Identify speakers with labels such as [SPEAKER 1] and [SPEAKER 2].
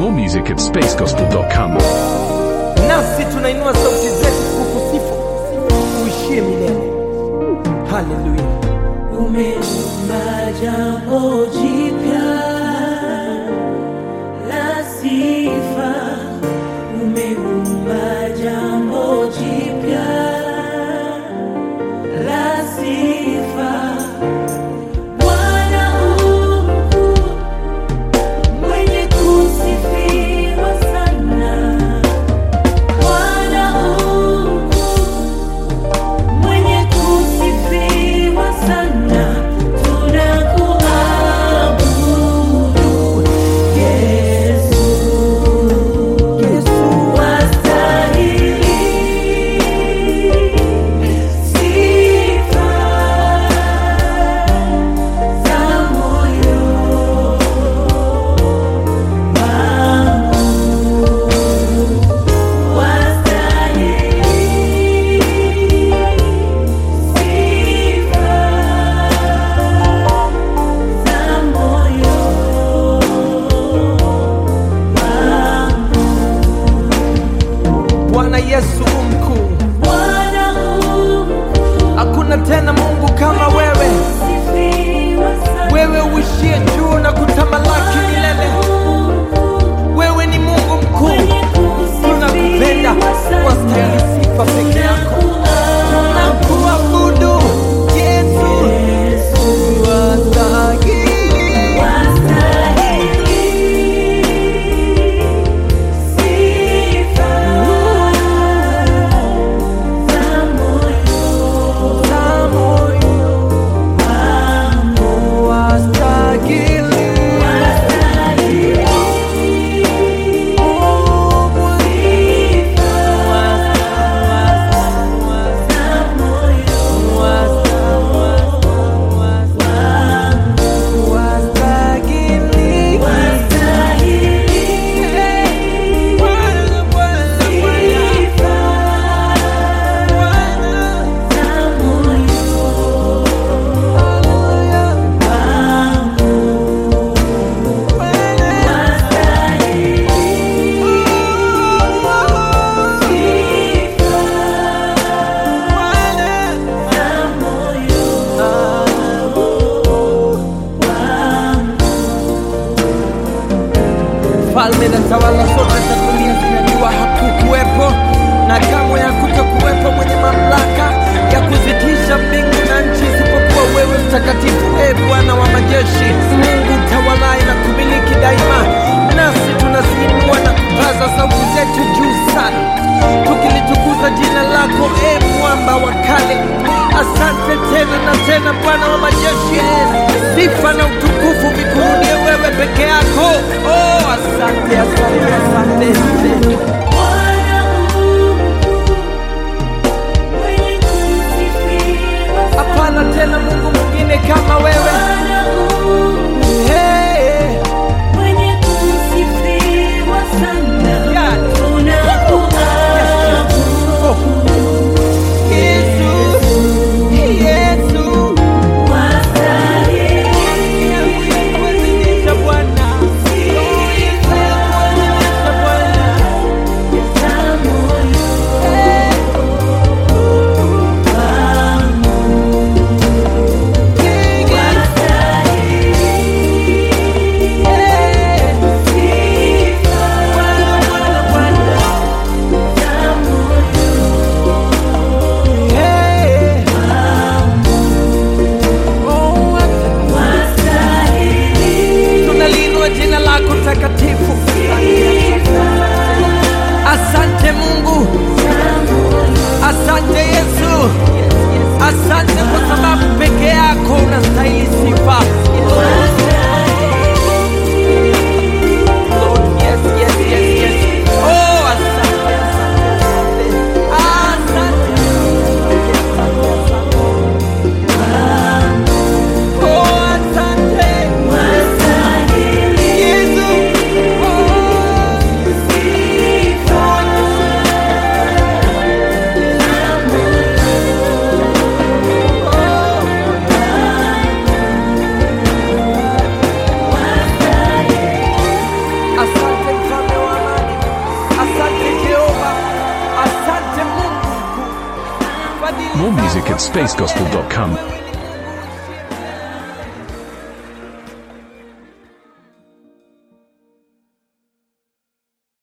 [SPEAKER 1] More music at spacegospel.com.
[SPEAKER 2] nasi tunainua sauti zetu kukusifu uishie milele haleluya
[SPEAKER 3] Umeumba jambo jipya la sifa, umeumba jambo jipya la sifa. Bwana u mkuu, mwenye kusifiwa sana. Bwana u mkuu, mwenye kusifiwa sana, tunakuabudu Yesu, wastahili sifa za moyo wangu, wastahili sifa za moyo wangu.
[SPEAKER 2] bwana yesu umkuu
[SPEAKER 3] Bwana u
[SPEAKER 2] hakuna tena mungu kama wewe
[SPEAKER 3] sifiwa sana.
[SPEAKER 2] wewe uishie juu na kutamalaki milele wewe ni mungu mkuu tunakupenda wastahili sifa peke yako tunakuabudu yesu wastahili za moyo wastahili falme na tawala zote za dunia zinajua hakukuwepo na kamwe hakutokuwepo mwenye mamlaka ya kuzitisha mbingu na nchi isipokuwa wewe mtakatifu e bwana wa majeshi mungu tawalaye na kumiliki daima nasi tunaziinua na kupaza sauti zetu juu sana tukilitukuza jina lako e mwamba wa kale asante tena na tena bwana wa majeshi sifa na utukufu vikurudie wewe peke yako oh, asante asante asante hapana tena mungu mwingine kama wewe hey, Yesu, Yesu, kuadhimisha Bwana. Kuadhimisha Bwana. fadhili
[SPEAKER 1] More music
[SPEAKER 2] zako
[SPEAKER 1] at spacegospel.com.
[SPEAKER 2] Wewe